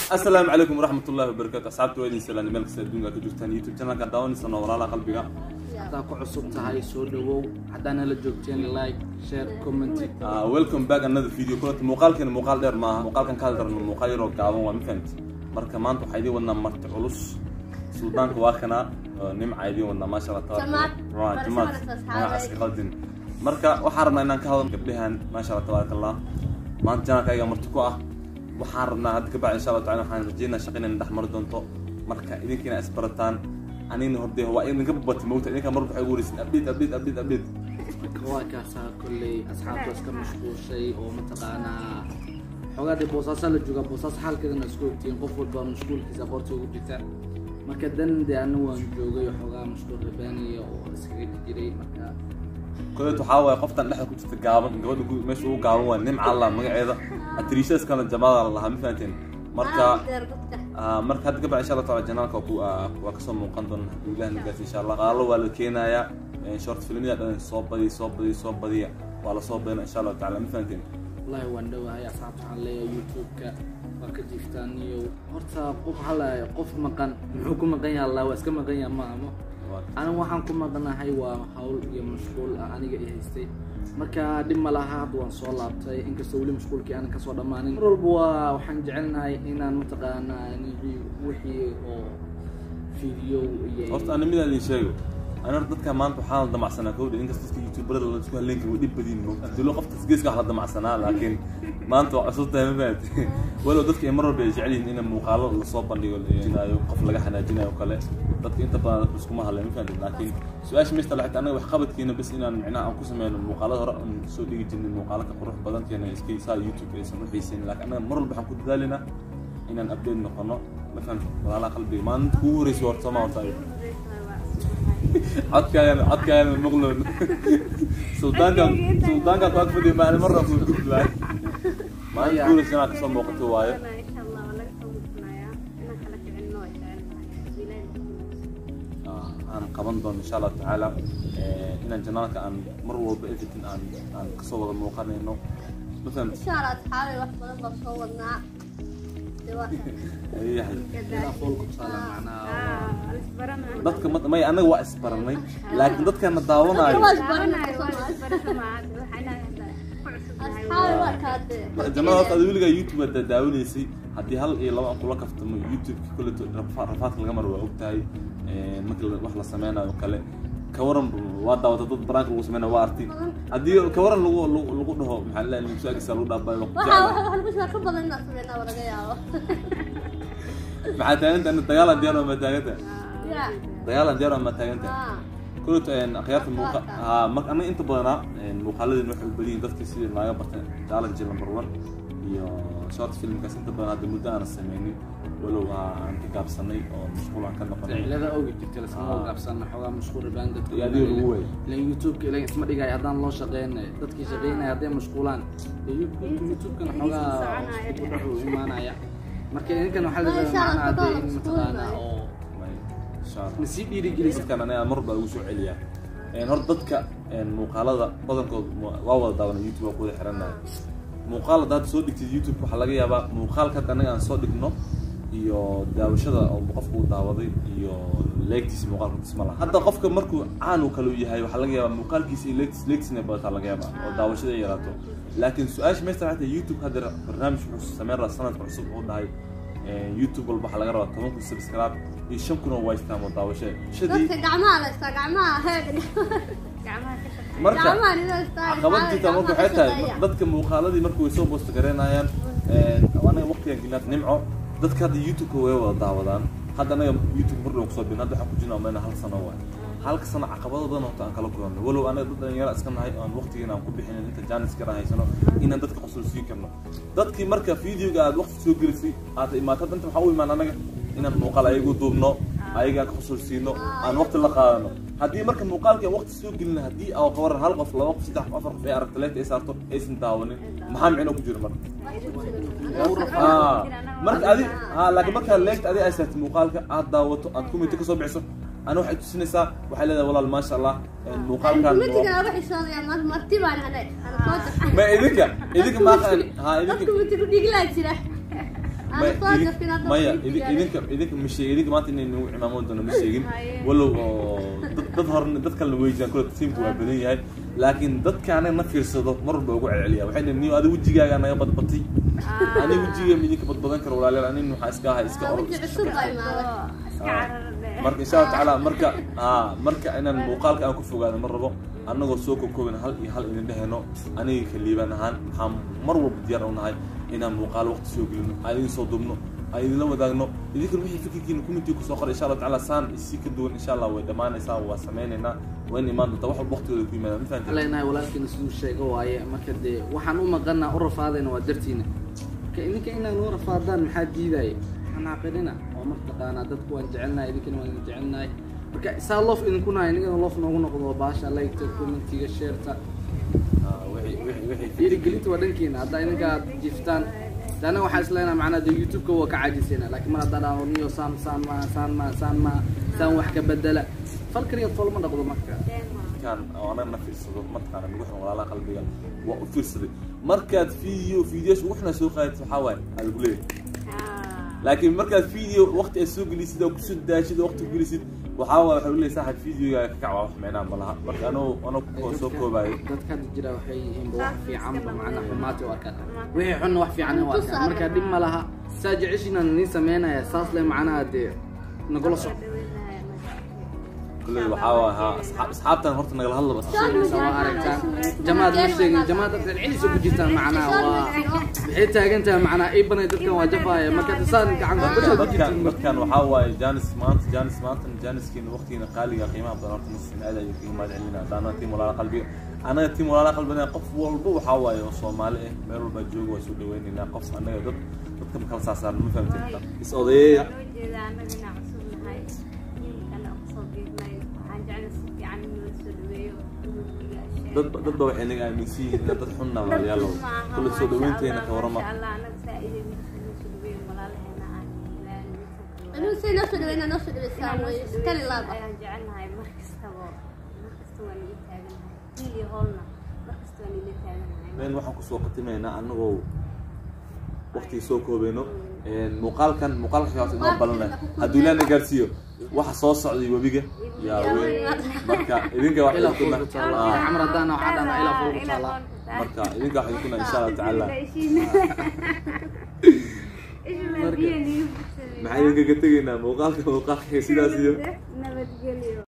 asalaamu calaykum waraxmat ullahi wabarakaatu asxaabta waa idin salaani meel kasta adduunka ka jirtaan youtube channelka daawanaysan oo walaalaha qalbiga haddaa ku cusub tahay soo dhawow haddaana la joogteen like share comment Ah, welcome back another video kulanta muuqaalkeena muuqaal dheer maaha muuqaalkan ka hadlarno muuqaal yaroo gaaban waa ma fahamti marka maanta waxaa idiin wadnaa marti culus suldaanka waa kanaa oo nimca idiin wadnaa maasha allah Jamaad. Waa, jamaad Barashadas asxaabay. magacaas ka qaldin marka waxaan rabnaa inaan ka hadlo gabdhahan maasha allah tabaaraka allah maanta janaalka ayaga marti ku ah waxaan rabnaa hadda kabacdi insha allah tacala waxaan rajeynaa shaqa inay dhex mari doonto marka idinkiina isbarataan anina horde waa idinka babati mawta idinka mar waxay ugu wareysin update update update update waa kaasaa kolley asxaabta iska mashquulshay oo mataqaanaa xoogaa dee boosaasaa la joogaa boosaaso xaalkeedana isku ogtihiin qof walba mashquulkiisa qoorta ugu jirta marka dan dee ana waan joogay xoogaa mashquul rabaaniya oo iskaga jiray marka kolet waxaa waaye qoftan dhexda ku jirta gaaban gabadha gu- meesha ugu gaaban waa nimca allah magaceeda atriishadaas kalena jamaada la lahaa ma fahanteen marka ah, marka hadda kabacdi insha allah taala janaalka waa ku- ah, waa kasoo muuqan doona hadduu ilaah nagaas insha allah qaalo waa la keenayaa Eh, short filmyada dhan soo badiya soo badiya soo badiya waa lasoo badina insha allah taala ma fahanteen wallaahi waan dhowahay asxaabta waxaan leeyahay youtube-ka waa ka jiiftaan iyo horta qof halaya qof maqan muxuu ku maqan yahay allah waa iska maqan yahay ma amo Waa- aniga waxaan ku maqanahay waa hawl iyo mashquul ah aniga i haystay marka dhib ma laha hadda waan soo laabtay inkastoo weli mashquulkii aanan kasoo dhammaanin mar walba waa waxaan jecelnahay inaan mataqaanaa wixii wixii oo video iyo horta ani midaan idin sheego ani horta dadka maanta waxaa la damacsanaa kowdha inkasta dadka youtuberada la isku halleyn karo way dhib badiin mo abdulla qoftas geeska wax la damacsanaa laakiin maanta waa cusub tahay ma fahamte walow dadka ay mar walba ay jecel yihiin in muuqaalo lasoo bandhigo jinaayo qof laga xanaajinayo oo kale dadka inta badan dadka iskuma hadleen ma fahamte laakiin su-aasha meesta laxita anaga wax qabadkeena bas inaan micnaha aan ku sameyno muuqaalada hore aan soo dhigi jirnay muuqaalo ka qurux badan keena iska saa youtube aysan u xiisayn laakiin anaga mar walba waxaan ku dadaalinaa inaan update noqono ma fahamte walaalaha qalbiga maalinta kugu horeysa horta sooma horta ayaga codkaagan codkaagan maqloon suldaanka suldaanka ku agfadhiya maalin marna ku gudbaa maalin guulis inaad kasoo muuqato waayo Ah, aan qaban doono insha allahu tacaala Eh, inaan janaalka aan mar walba editing aan aan kasoo wada muuqanayno ma fahamti yahay ilaa foolku saala macnaha dadka ma- may anaga waa isbaranay laakiin dadkana daawanayo jamaal horta adi weligaa youtube aad daawanaysay haddii hal iyo laba aan kula kaftamo youtube-ka koleto rafa- rafaadka laga maro waa ogtahay Eh, marka la- wax la sameynayo oo kale kawaran waa daawata dad baraanka lagu sameynayo waa arti haddii kawaran lagu lagu lagu dhaho maxaa la musaagisa lagu dhaabay maxaa taaganta ana dagaalan diyaar waa ma taaganta dagaalan diyaar waa ma taaganta koleto akhyaarta muuqa haa marka anaga inta badanaa muuqaaladeen waxay u badiyin dadka sidii naaga barta challenge number one iyo short filmkaas inta badan hadda muddo aanan sameynin walow aan ka gaabsanay oo mashquul aan ka noqonay cilada ogi jirta laskama gaabsana xoogaa mashquul rabaan dadka Iyo adiga lagu waayay. ilan youtube-ka ilan isma dhigay haddaan loo shaqeynay dadkii shaqeynaya hadday mashquulaan dee youtube-kana xoogaa isku dhaxu imaanaya marka idinkan waxaa Insha lagaa Allah, macnaa dee in mashquul mataqaanaa waaye. oo insha allah nasii dhiirigelisa dadkan aniga mar baa ugu soo celiyaa Een, horta dadka een, muuqaalada badankood mu- waa wada daawana youtube waa ku wada xiranahay muuqaal hadda hadda soo dhigtid youtube waxaa laga yaabaa muuqaalka hadda anaga aan soo dhigno iyo daawashada oo qofku uu daawaday iyo leegtiisa muuqaalka tisma laha hadda qofka markuu caan uu kale u yahay waxaa laga yaabaa muuqaalkiisa iyo leegtiis leegtiisna badataa laga yaabaa oo daawashada ay yaraato laakiin su-aasha meesta waxay tahay youtube hadda barnaamij wuxuu sameyn rabaa sanadka cusub oo dhahay een, youtube walba waxaa laga rabaa toban kun subscribe iyo shan kun oo waystaan oo daawasho shadii marka caqabad jirta marka waxay tahay dadka muuqaaladii marka way soo boosta garaynayaan anaga waqtigan gelinaad nimco dadka hadda youtube-ka way wada daawadaan hadda anaga youtube mar dhow kusoo bin hadda waxaan ku jirnaa mayna hal sano waay halka sano caqabado badan horta aan kala kulanno walow anaga dad dhalinyaro iska nahay aan waqtigiina aan ku bixinin inta jaanis kara haysano inaan dadka qosol sii karno dadkii marka videoga aad waqti soo gelisay aad imaato danta waxaa u imaan anaga inaan muuqaal ayagu duubno ayaga aan ka qosol siino aan waqti la qaadano haddii marka muuqaalkii aan waqti soo gelina haddii aa kawaran hal qof laba qof saddex qof afar qof ay aragto leegta ay saarto aysan daawanin maxaa micno ku jira marka Ah, marka adi ha laakiin markaa leegta adi ay saartay muuqaalka aad daawato aad kumiti kasoo bixiso ana waxay tusinaysaa waxay leedahay walaal maasha allah muuqaalkan ma idinka idinka maaqan ha idinka May- soo idin- gafin hadda maya waqti idin- gaaray. idinka idinka ma sheegin idinka maanta inay nagu cimaamad doono ma sheegin Haye. walow oo dad dad hore dad kalena way jiraan kule tiimku waa badan yahay laakiin dadka anaga na fiirsado mar walba ugu celceliya waxay dhihin niyo adiga wejigaaga naga badbatay aniga wejiga ma idinka badbadan karo walaalayaal anin waxaa iska ahay iska Waa orod weji iska cusub baa shaqaysta. imaaday iska Ah. cararne marka insha allah tacaala marka aa marka inaan muuqaalka aan ku fogaado ma rabo annagoo soo kokoobin hal iyo hal idin dheheno aniga kaliibaan ahaan waxaan mar walba diyaar u nahay inaan muuqaal waqti soo gelino aan idin soo dubno aan idinla wadaagno idinkan wixii fikirkiina community kusoo qoray insha allah tacaala saan isi ka duwan insha allah way dhammaanaysaa waa sameynaynaa waa in imaan doontaa wax walba waqtigooda ku yimaada ma fahanteen leenahay walaalkiina siduu sheego waaye marka dee waxaan u maqanaa u rafaadayna waa dartiina marka idinka inaan noo rafaadaan maxaa diidaya waxaan xaqirina oo martaqaanaa dadku waan jecelnahay idinkana waan idin jecelnahay marka isaa loof idinku nahay inigana loof noogu noqdo waa baasha liketa commentiga sheerta Ah, wixii- wixii- wixii dhiirigelinta waa dhankiina haddaa idinka aad jiftaan de anaga waxaa isleenahay macnaa dee youtube-ka waa ka caajisayna laakiin mar haddaan dhaho niyo saan saan ma saan ma saan ma saan wax ka bedela falkaniya fol ma dhaqdo marka kan oo anaga na fiirsado mataqaana nagu xiran walaalaha qalbiga waa u fiirsaday markaad video videos ugu xunaa soo qaadid waxaa waaye aa lagu leeyahay laakiin markaad video waqti aad soo gelisid oo kusoo daashid oo waqti gelisid waxaa waaye waxaa leeyahay saaxib videoga ka kac waa wax meenaa ma laha marka anoo anoo ku soo koobayo dadka hadda jira waxay yihiinba wax fiicanba macnaa xumaati u arkaan wixii xunna wax fiican u arkaan marka dhib ma laha saa jeceshiinaan nii sameynaya saas le macnaha dee nagula soc kulley waxaa waaye haa asxaab asxaabtan horta nagala hadlaba sheegaysa waa aragtaan jamaad ma sheegin jamaad dadka celcelis ku jirtaan macnaha waa waxay taagan tahay macnaha ii banay dadkan waa jafaaya marka tisaan gacan dadkan kubasha ku dadkan jirtiin dadkan waxaa waaye janis maanta janis maanta janiskiina waqtigiina qaaliga qiimaha badan horta masin aad ayuu kaga mahad celinaa haddaana tiim walaala qalbiga anaga tiim walaala qalbiga qof walba waxaa waaye oo soomaali ah meel walba jooga waa soo dhaweynaynaa qof anaga dad dadka ma kala saasaan ma fahamteen is odayeeya loo jeeda annaga inaan cusub nahay ninkana kusoo biirnay waxaan jecla si fiican in loo soo dhaweeyo dad dad ba waxay naga aaminsan yihiin inaad dad xunna walaalayaal kula soo dhaweynteena ka warama Anuu say noo soo dhaweynaa noo soo dhaweysaan wey iskali laaba ayaan jecelnahay mar kastaba mar kasta waan ila taaganahay hiil iyo hoolna mar kasta waan ila taaganahay meel waxaan kusoo khatimaynaa anagoo waqtigii soo koobeyno muuqaalkan muuqaalka xigaas inoo balanay hadduu ilaana gaarsiiyo waxa soo socday webiga yaa weyn marka idinka wax ilaa idinku fool ku taala camar haddaan waxaa dhana ilaa fool ku taala marka idinka wax idinku insha allah tacaala maxaa idinkaga tegaynaa muuqaalka muuqaalka sidaas iyo nabadgelyo